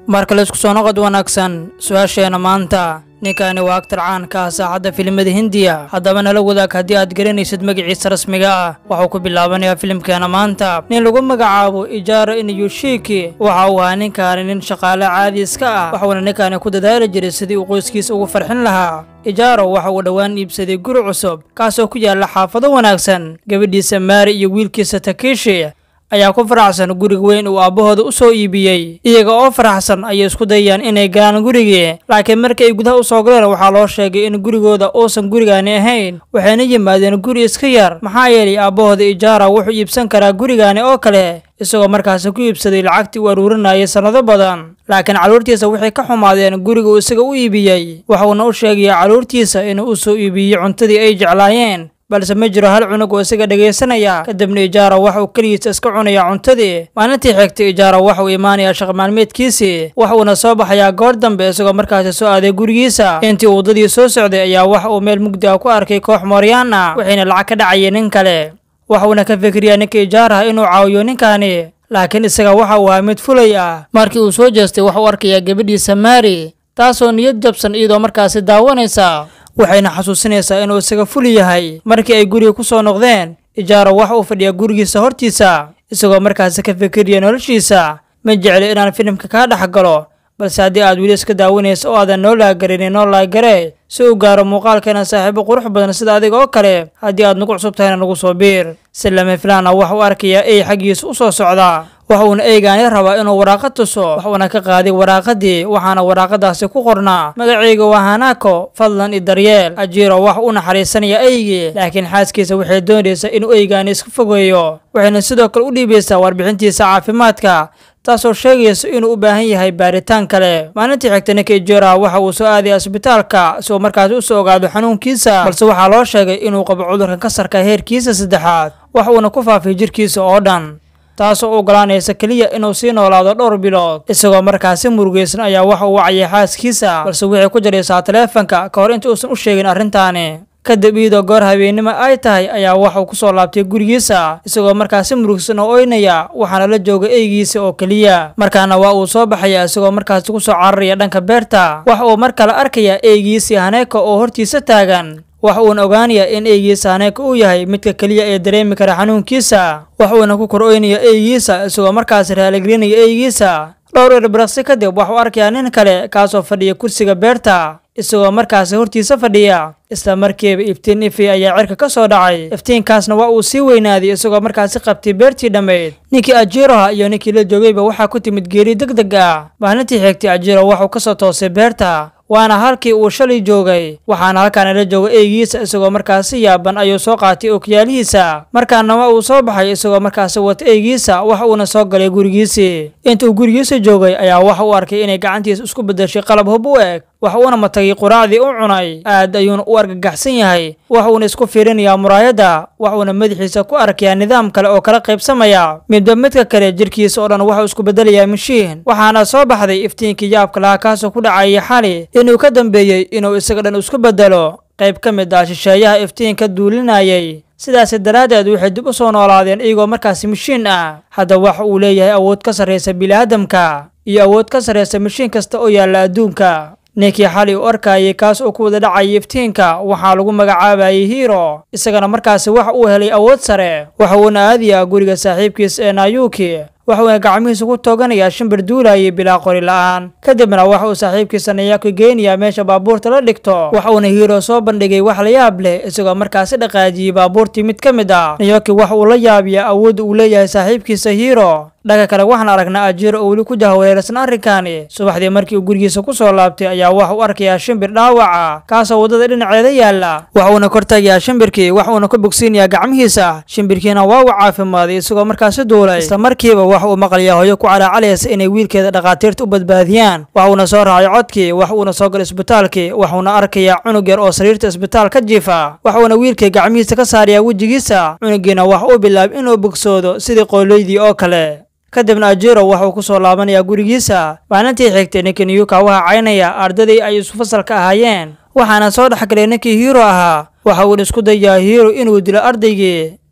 marka la isku soo noqod wanaagsan su-aasheena maanta ninkani waa agtar caanka ah saacadda filimada hindiya haddaba nala wadaag haddii aad garanaysid magaciisa rasmiga ah waxuu ku bilaabanayaa filimkeena maanta nin lagu magacaabo ijaara inayushiki waxa uu ahaa ninkaani nin shaqaale caadi iska ah waxuuna ninkaani ku dadaali jiray sidii uu qoyskiisa ugu farxin lahaa ijaaro waxa uu dhowaan iibsaday guri cusub kaasoo ku yaalla xaafado wanaagsan gabadhiisa maari iyo wiilkiisa takishi ayaa ku faraxsan guriga weyn uu aabbahooda u soo iibiyey iyaga oo faraxsan ayay isku dayayaan inay galaan gurigii laakiin markii ay gudaha u soo galeen waxaa loo sheegay in gurigooda uusan gurigaani ahayn waxayna yimaadeen guri iska yar maxaa yeelay aabbahooda ijaara wuxuu iibsan karaa gurigaani oo kale isagoo markaasi ku iibsaday lacagtii uu aruurinayay sannado badan laakiin carruurtiisa waxay ka xumaadeen guriga uu isaga u iibiyey waxuuna u sheegayaa carruurtiisa inuu u soo iibiyey cuntadii ay jeclaayeen balse ma jiro hal cunug oo isaga dhegaysanaya kadibna ijaara waxa uu keligiisa iska cunayaa cuntadii maalintii xigtay ijaara waxa uu imaanayaa shaqmaalmeedkiisii waxa uuna soo baxayaa goor dambe isagoo markaasi soo aaday gurigiisa intii uu waddadii soo socday ayaa waxa uu meel mugdi ah ku arkay koox mooryaan ah waxayna lacag ka dhacayeen nin kale waxa uuna ka fikiriyaa ninka ijaaraha inuu caawiyo ninkaani laakiin isaga waxa uu ahaa mid fulay ah markii uu soo jeestay waxa uu arkayaa gabadhiisa maari taasoo niyad jabsan iyadoo markaasi daawanaysa waxayna xasuusinaysaa inuu isaga fuli yahay markii ay guriga ku soo noqdeen ijaaro waxa uu fadhiyaa gurigiisa hortiisa isagoo markaasi ka fikiriya noloshiisa ma jecli inaan filimka kaa dhex galo balse haddii aad weli iska daawanaysa oo aadan noo laagarin noo laagaree si uu gaaro muuqaalkeena saaxiibo qurux badan sida adiga oo kale haddii aad nagu cusub tahayna nagu soo biir si lama filaana waxa uu arkayaa ey xaggiisa u soo socda waxa uuna eygaani rabaa inuu waraaqad tuso waxuuna ka qaaday waraaqadii waxaana waraaqadaasi ku qornaa magacayga waa hanaako fadlan i daryeel ajiiro wax u naxariisanaya eygii laakiin xaaskiisa waxay doonaysaa inuu eygaani iska fogeeyo waxayna sidoo kale u dhiibaysaa warbixintiisa caafimaadka taasoo sheegaysa inuu u baahan yahay baaritaan kale maalintii xigta ninka ijeera waxa uu soo aaday asbitaalka si uu markaasi u soo ogaado xanuunkiisa balse waxaa loo sheegay inuu qabo cudurka kasarka heerkiisa saddexaad wax uuna ku faafay jirkiisa oo dhan taasoo u ogolaanaysa keliya inuu sii noolaado dhowr bilood isagoo markaasi murugaysan ayaa waxa uu wacayay xaaskiisa balse waxay ku jaraysaa taleefanka ka hor inta uusan u sheegin arrintaani kadib iyadoo goor habeennimo ay tahay ayaa waxauu ku soo laabtay gurigiisa isagoo markaasi murugsan oo oynaya waxaana la jooga eygiisa oo keliya markaana waa uu soo baxaya isagoo markaasi ku soo cararaya dhanka beerta waxa uu mar kale arkayaa eygiisii haneeka oo hortiisa taagan waxa uuna ogaanayaa in eygiisa haneeka uu yahay midka keliya ee dareemi kara xanuunkiisa wax uuna ku kor oynaya eygiisa isagoo markaasi raaligelinaya eygiisa dhowr erbiraqsi kadib waxuu arkayaa nin kale kaasoo fadhiya kursiga beerta isagoo markaasi hortiisa fadhiya isla markiiba iftiin ifi ayaa cirka ka soo dhacay iftiinkaasna waa uu sii weynaaday isagoo markaasi qabtay beertii dhammayd ninkii ajiiroha iyo ninkii la joogayba waxaa ku timid geeri deg deg ah maalintii xigtay ajiiro waxuu ka soo toosay beerta waana halkii uu shalay joogay waxaana halkaana la jooga eygiisa isagoo markaasi yaaban ayuu soo qaatay okyaalihiisa markaana waa uu soo baxay isagoo markaasi wata eygiisa waxa uuna soo galay gurigiisii intuu gurigiisa joogay ayaa waxa uu arkay inay gacantiisa isku beddeshay qalab hub u eg waxa uuna matagay quraacdii u cunay aad ayuuna u argagaxsan yahay waxa uuna isku fiirinayaa muraayadda waxuuna madaxiisa ku arkayaa nidaam kale oo kala qaybsamaya midba midka kale jirkiisa oo dhan waxuu isku beddelayaa mashiin waxaana soo baxday iftiinkii yaabka lahaa kaasoo ku dhacayay xali inuu ka dambeeyey inuu isaga dhan isku beddelo qayb ka mid ah shisheeyaha iftiinka duulinayay sidaasi daraaddeed waxay dib u soo noolaadeen iyagoo markaasi mashiin ah hadda waxa uu leeyahay awood ka sarraysa bini'aadamka iyo awood ka sarraysa mashiin kasta oo yaalla adduunka ninkii xali u arkayay kaas oo ku wada dhacayay iftiinka waxaa lagu magacaabayay hiiro isagana markaasi waxa uu helay awood sare waxa uuna aadayaa guriga saaxiibkiis ee naayuuki waxuuna gacmihiisa ku tooganayaa shimbir duulayay bilaa qori la'aan kadibna waxa uu saaxiibkiisa nayaaki geynayaa meesha baabuurta la dhigto waxa uuna hiiro soo bandhigay wax la yaab leh isagoo markaasi dhaqaajiyey baabuurtii mid ka mid ah nayoki waxa uu la yaabiyaa awoodda uu leeyahay saaxiibkiisa hiiro dhanka kale waxaan aragnaa ajiiro oo weli ku jahwareersan arrinkaani subaxdii markii uu gurigiisa ku soo laabtay ayaa waxa u arkayaa shimbir dhaawaca kaasoo waddada dhinaceeda yaalla waxa uuna kor tagayaa shimbirkii wax uuna ku bogsiinayaa gacmihiisa shimbirkiina waa uu caafimaaday isagoo markaasi duulay isla markiiba waxa uu maqlayaa hooyo ku calaacalaysa inay wiilkeeda dhakhaatiirta u badbaadiyaan waxa uuna soo raacay codkii wax uuna soo galay isbitaalkii waxuuna arkayaa cunug yar oo sariirta isbitaal ka jiifa waxuuna wiilkii gacmihiisa ka saarayaa wejigiisa cunugiina wax uu bilaabay inuu bogsoodo sidii qooloydii oo kale kadibna ajiro waxuu ku soo laabanayaa gurigiisa maalintii xigtay ninkii niyuka waxaa caynaya ardadii ay isu fasalka ahaayeen waxaana soo dhexgalay ninkii hiiro ahaa waxa uuna isku dayaa hiiro inuu dilo ardaygii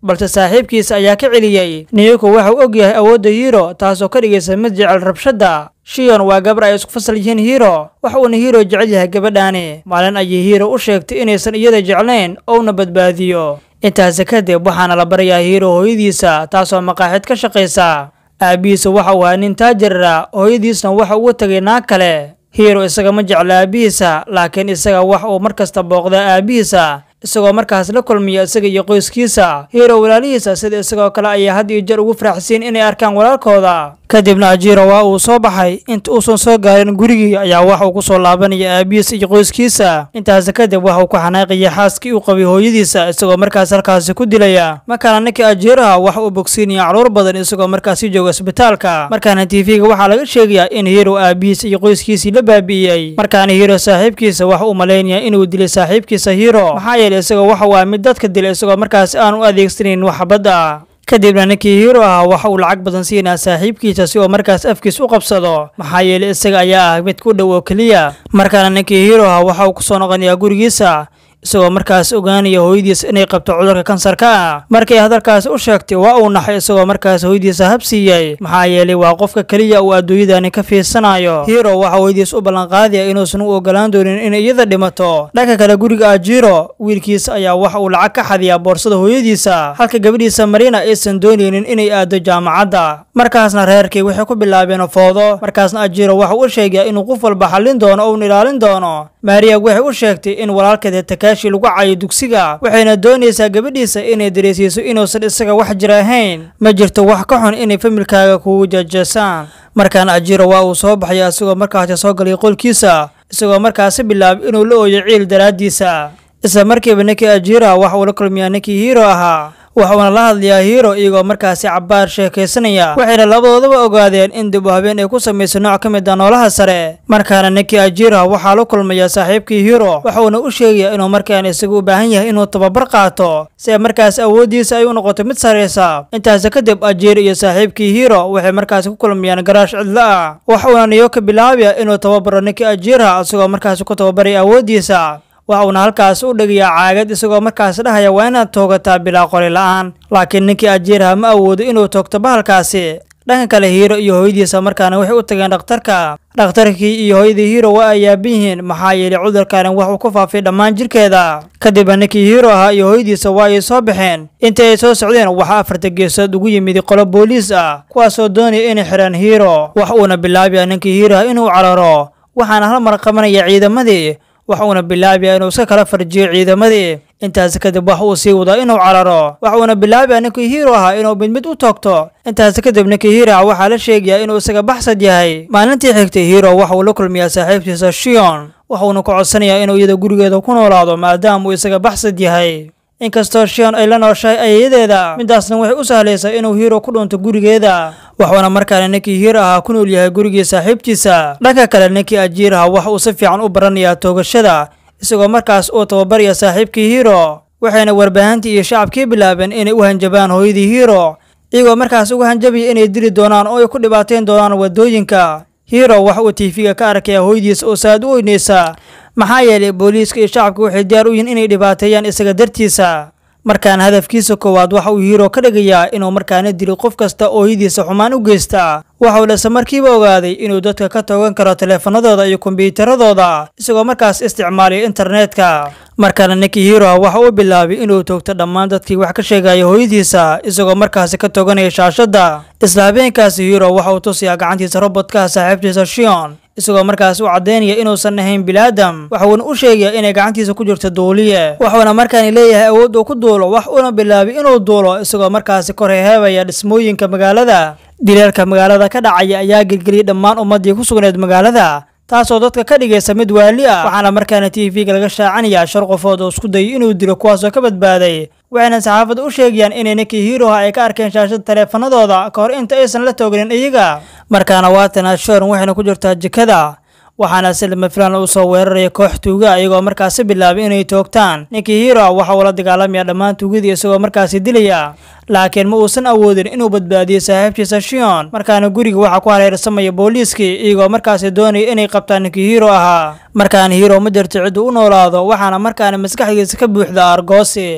balse saaxiibkiisa ayaa ka celiyey niyoko waxauu og yahay awoodda hiiro taasoo ka dhigaysa mid jecel rabshadda shiyon waa gabar ay isku fasal yihiin hiiro waxa uuna hiiro jecel yahay gabadhaani maalin ayay hiiro u sheegtay inaysan iyada jeclayn ouna badbaadiyo intaasi kadib waxaana la barayaa hiiro hooyadiisa taasoo maqaaxid ka shaqaysa aabbihiisa waxa uu ahaa nin taajirara hooyadiisna waxa ugu tegay naag kale hiiro isaga ma jecla aabbihiisa laakiin isaga wax uu mar kasta booqdaa aabbihiisa isagoo markaas la kulmiya isaga iyo qoyskiisa hiiro walaalihiisa sida isagoo kale ayaa had iyo jeer ugu faraxsiin inay arkaan walaalkooda kadibna ajiiro waa uu soo baxay inta uusan soo gaarin gurigii ayaa waxa uu ku soo laabanaya aabihiisa iyo qoyskiisa intaasi kadib waxa uu ku xanaaqaya xaaskii uu qabay hooyadiisa isagoo markaas halkaasi ku dilaya markaana ninkii ajiiraha waxa uu bogsiinaya caruur badan isagoo markaasi jooga isbitaalka markaana tv-ga waxaa laga sheegayaa in hiiro aabihiisa iyo qoyskiisii la baabi'iyey markaana hiiro saaxiibkiisa waxa uu malaynaya inuu dilay saaxiibkiisa hiiro maxaa yeelay isagoo waxa waa mid dadka dilay isagoo markaas aan u adeegsanayn waxbadda kadibna ninkii hiiro ahaa waxa uu lacag badan siinaa saaxiibkiisa si uu markaas afkiis u qabsado maxaa yeelay isaga ayaa ah mid ku dhow oo keliya markaana ninkii hiiro ahaa waxa uu kusoo noqonayaa gurigiisa isagoo markaas ogaanaya hooyadiis inay qabto cudurka kansarka ah markay hadalkaasi u sheegtay waa uu naxay isagoo markaas hooyadiisa habsiiyey maxaa yeelay waa qofka keliya uu adduunyadani ka fiirsanayo hiiro waxa hooyadiis u ballanqaadaya inuusan u ogolaan doonin inay iyada dhimato dhanka kale guriga ajiro wiilkiisa ayaa waxa uu lacag ka xadiyaa boorsada hooyadiisa halka gabadhiisa marina aysan doonaynin inay aado jaamacadda markaasna reerkii waxay ku bilaabeen foodo markaasna ajiro waxa u sheegaya inuu qof walba xallin doono ouna ilaalin doono maariya waxay u sheegtay in walaalkeeda takaashi lagu cayo dugsiga waxayna doonaysaa gabadhiisa inay dareysiiso inuusan isaga wax jir ahayn ma jirto wax ka xun inay familkaaga kugu jeejeesaan markaana ajiro waa uu soo baxaya isagoo markaasi soo galay qolkiisa isagoo markaasi bilaabay inuu la ooyo ciil daraaddiisa isla markiiba ninkii ajira waxa uu la kulmiyaa ninkii hiiro ahaa waxuuna la hadlayaa hiiro iyagoo markaasi cabbaar sheekaysanaya waxayna labadoodaba ogaadeen in dib u habeen ay ku samayso nooc ka mid a noolaha sare markaana ninkii ajira waxaa la kulmaya saaxiibkii hiiro waxuuna u sheegayaa inuu markaan isaga u baahan yahay inuu tababar qaato si markaas awooddiisa ay u noqoto mid saraysa intaasi kadib ajir iyo saaxiibkii hiiro waxay markaasi ku kulmayaan garaash cidlo ah waxuuna niyo ka bilaabaya inuu tababaro ninkii ajira isagoo markaasi ku tababaraya awooddiisa waxa uuna halkaas u dhegayaa caagad isagoo markaas dhahaya waa inaad toogataa bilaa qori la-aan laakiin ninkii ajiirha ma awoodo inuu toogto bahalkaasi dhanka kale hiiro iyo hooyadiisa markaana waxay u tageen dhakhtarka dhakhtarkii iyo hooyadii hiiro waa ay yaaban yihiin maxaa yeelay cudurkani waxuu ku faafay dhammaan jirkeeda kadibna ninkii hiiro ahaa iyo hooyadiisa waa ay soo baxeen intii ay soo socdeen waxaa afarta geesood ugu yimid qolo booliis ah kuwaasoo doonaya inay xidhaan hiiro wax uuna bilaabaya ninkii hiiraha inuu cararo waxaana hal mar qabanaya ciidamadii waxa uuna bilaabaya inuu iska kala farjiyo ciidamadii intaasi kadib wax uu sii wadaa inuu cararo waxa uuna bilaabaya ninkii hiiro ahaa inuu mid mid u toogto intaasi kadib ninkii hiiraha waxaa la sheegayaa inuu isaga baxsad yahay maalintii xigtay hiiro waxa uu la kulmiyaa saaxiibtiisa shion waxuuna ku codsanayaa inuu iyada gurigeeda ku noolaado maadaama uu isaga baxsad yahay inkastoo shion ay la nooshahay ayayadeeda midaasna waxay u sahlaysaa inuu hiiro ku dhunto gurigeeda waxuuna markaana ninkii hiir ahaa ku nool yahay gurigii saaxiibtiisa dhanka kale ninkii ajiiraha waxa uu si fiican u baranayaa toogashada isagoo markaas uu tababaraya saaxiibkii hiiro waxayna warbaahintii iyo shacabkii bilaabeen inay u hanjabaan hooyadii hiiro iyagoo markaas uga hanjabaya inay dili doonaan oo ay ku dhibaateyn doonaan waddooyinka hiiro waxa uu tiifiga ka arkaya hooyadiisa oo saad u weynaysa maxaa yeelay booliiska iyo shacabka waxay diyaar u yihiin inay dhibaateeyaan isaga dartiisa markaana hadafkiisa koowaad waxa uu hiiro ka dhigayaa inuu markaana dilo qof kasta ooyadiisa xumaan u geysta waxauu dhase markiiba ogaaday inuu dadka ka toogan karo taleefanadooda iyo kombiyuutaradooda isagoo markaas isticmaalayo internetka markaana ninkii hiiroha waxa uu bilaabay inuu toogto dhammaan dadkii wax ka sheegaya hooyadiisa isagoo markaasi ka tooganaya shaashadda isla habeenkaasi hiiro waxa uu tusayaa gacantiisa robotkaha saaxiibtiisa shion isagoo markaas u caddaynaya inuusan ahayn bilaadam waxuuna u sheegaya inay gacantiisa ku jirto duuliye waxuuna markaani leeyahay awood uu ku duulo wax uuna bilaabay inuu duulo isagoo markaasi kor heheebaya dhismooyinka magaalada dileelka magaalada ka dhacaya ayaa gelgeliyay dhammaan ummaddii ku sugnayd magaalada taasoo dadka ka dhigaysa mid waali ah waxaana markaana tv-ga laga shaacanayaa shar qofood oo isku dayay inuu dilo kuwaasoo ka badbaaday waxayna saxaafadda u sheegayaan inay ninkii hiiroha ay ka arkeen shaashada taleefanadooda ka hor inta aysan la tooganin iyaga markaana waatana shoran waxayna ku jirtaa jikada waxaana si lama filaan u soo weeraraya koox tuuga iyagoo markaasi bilaabay inay toogtaan ninkii hiiroha waxa uu la dagaalamaya dhammaan tuugadii isagoo markaasi dilaya laakiin ma uusan awoodin inuu badbaadiyo saaxiibtiisa shion markaana guriga waxaa ku hareersamaya booliiskii iyagoo markaasi doonaya inay qabtaan ninkii hiiro ahaa markaana hiiro ma jirto cidduu u noolaado waxaana markaana maskaxdiisa ka buuxda argoosi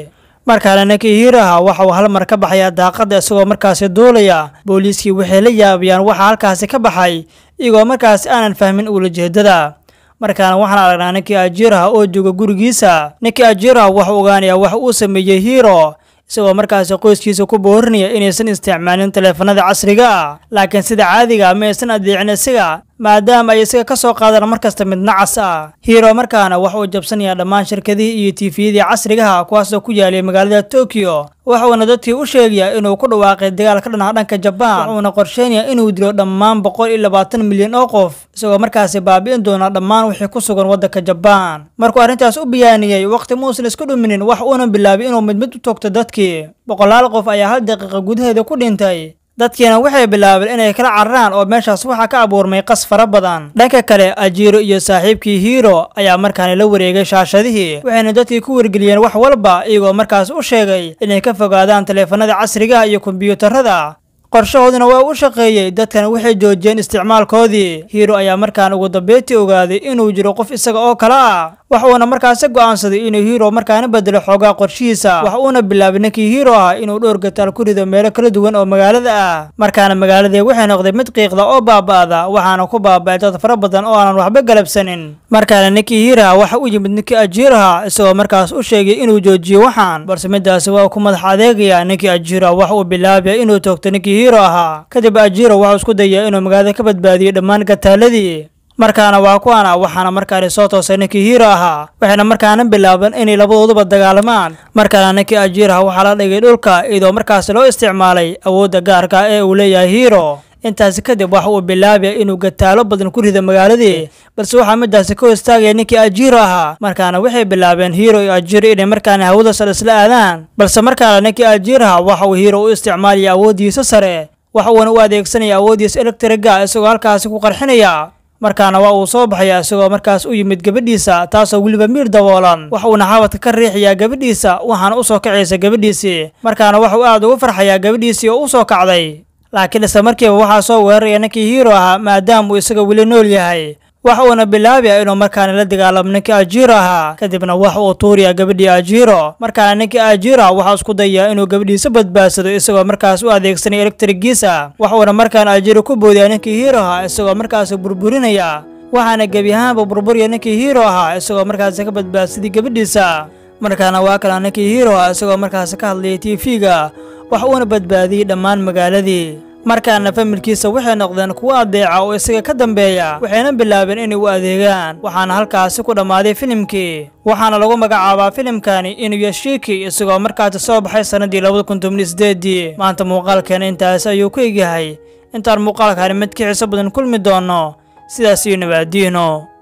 markaana ninkii hiiraha waxa uu hal mar ka baxayaa daaqadda isagoo markaasi duulaya booliiskii waxay la yaabayaan waxa halkaasi ka baxay iyagoo markaasi aanan fahmin uulajeedada markaana waxaan aragnaa ninkii ajiiraha oo jooga gurigiisa ninkii ajiiraha waxuu ogaanayaa wax uu sameeyey hiiro isagoo markaasi qoyskiisa ku boorinaya inaysan isticmaalin taleefanada casriga ah laakiin sida caadiga ma aysan adeecin isaga maadaama ay isaga ka soo qaadaan mar kasta mid nacas ah hiiro markaana waxa uu jabsanayaa dhammaan shirkadihii iyo tiifiyadii casrigaha kuwaasoo ku yaalay magaalada tokiyo waxuuna dadkii u sheegayaa inuu ku dhawaaqay dagaal ka dhanaa dhanka jabaan wuxuuna qorsheynayaa inuu dilo dhammaan boqol iyo labaatan milyan oo qof isagoo markaasi baabi'in doona dhammaan wixii ku sugan waddanka jabaan markuu arrintaas u biyaaniyey waqti muusan isku dhuminin wax uuna bilaabay inuu mid mid u toogto dadkii boqolaal qof ayaa hal daqiiqa gudaheeda ku dhintay dadkiina waxay bilaabeen inay kala cararaan oo meeshaas waxaa ka abuurmay qas fara badan dhanka kale ajiiro iyo saaxiibkii hiiro ayaa markaani la wareegay shaashadihii waxayna dadkii ku wargeliyeen wax walba iyagoo markaas u sheegay inay ka fogaadaan taleefanada casrigaha iyo kombiyuutarada qorshahooduna waa u shaqeeyey dadkan waxay joojiyeen isticmaalkoodii hiiro ayaa markaan ugu dambeyntii ogaaday inuu jiro qof isaga oo kale ah wax uuna markaasi go'aansaday inuu hiiro markaana bedelo xoogaa qorshihiisa wax uuna bilaabay ninkii hiiro ah inuu dhowr gataal ku rido meelo kala duwan oo magaalada ah markaana magaaladii waxay noqday mid qiiqda oo baaba'da waxaana ku baaba'ay dad fara badan oo aanan waxba galabsanin markaana ninkii hiiraha waxa u yimid ninkii ajiiraha isagoo markaas u sheegay inuu joojiyo waxaan balse midaasi waa ku madax adeegaya ninkii ajiiraha waxa uu bilaabaya inuu toogto ninkii hiiro ahaa kadib ajiiro waxuu isku dayaya inuu magaalada ka badbaadiyo dhammaan gataaladii markaana waa kuwana waxaana markaani soo toosay ninkii hiiro ahaa waxayna markaana bilaaban inay labadooduba dagaalamaan markaana ninkii ajiiraha waxaa la dhigay dhulka iyadoo markaasi loo isticmaalay awoodda gaarka ee uu leeyahay hiiro intaasi kadib waxa uu bilaabaya inuu gataalo badan ku rido magaaladii balse waxaa midaasi ka hostaagaya ninkii ajiiro ahaa markaana waxay bilaabeen hiiro iyo ajiiro inay markaana hawada sare isla aadaan balse markaana ninkii ajiiraha waxa uu hiiro u isticmaalaya awooddiisa sare waxa uuna u adeegsanaya awooddiisa elektriga isagoo halkaasi ku qarxinaya markaana waa uu soo baxaya isagoo markaas u yimid gabadhiisa taasoo weliba miir daboolan wax uuna xabadka ka riixayaa gabadhiisa waxaana u soo kacaysa gabadhiisii markaana waxuu aad ugu farxayaa gabadhiisii oo u soo kacday laakiin isla markiiba waxaa soo weeraraya ninkii hiiro ahaa maadaama uu isaga weli nool yahay waxa uuna bilaabaya inuu markaana la dagaalamo ninkii ajiiro ahaa kadibna waxa uu tuurayaa gabadhii ajiiro markaana ninkii ajiiro waxaa isku dayaa inuu gabadhiisa badbaadsado isagoo markaas u adeegsanaya elektrigiisa waxuuna markaana ajiiro ku boodaya ninkii hiiro ahaa isagoo markaasi burburinaya waxaana gebi ahaanba burburya ninkii hiiro ahaa isagoo markaasi ka badbaadsaday gabadhiisa markaana waa kala ninkii hiiro ah isagoo markaasi ka hadlayay tv-ga wax uuna badbaadiyey dhammaan magaaladii markaana familkiisa waxay noqdeen kuwo adeeca oo isaga ka dambeeya waxayna bilaabeen inay u adeegaan waxaana halkaasi ku dhammaaday filimkii waxaana lagu magacaabaa filimkani inuyashiki isagoo markaasi soo baxay sannaddii labada kun tobniyo sideedii maanta muuqaalkeena intaas ayuu ku egyahay intaan muuqaalkani mid ka xiiso badan kulmi doono sidaas iyo nabaadiino